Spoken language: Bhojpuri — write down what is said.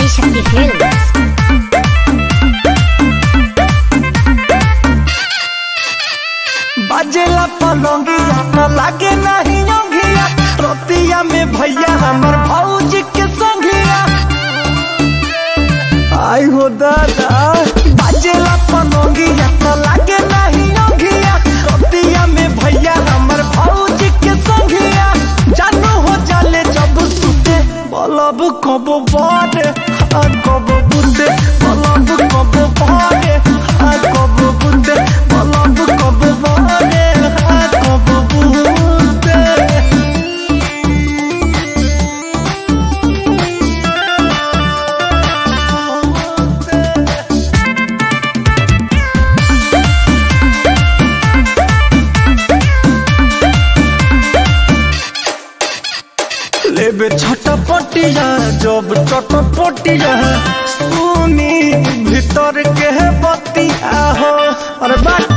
Adishakti Films. बाजेला पलंगिया न लागे नहीं योगिया रोतिया में भैया हमर भौजी के संगिया आई हो दादा बाजेला पलंगिया न लागे नहीं योगिया रोतिया में भैया हमर भौजी के संगिया जानू हो जाले जब सुते बलब कब बारे आ कब बुंदे बलब कब बारे आ कब बुंदे बलब कब बारे आ कब बुंदे लेबे छटपटिया जब चटपटिया सुनी भीतर के बतिया हो अरे बात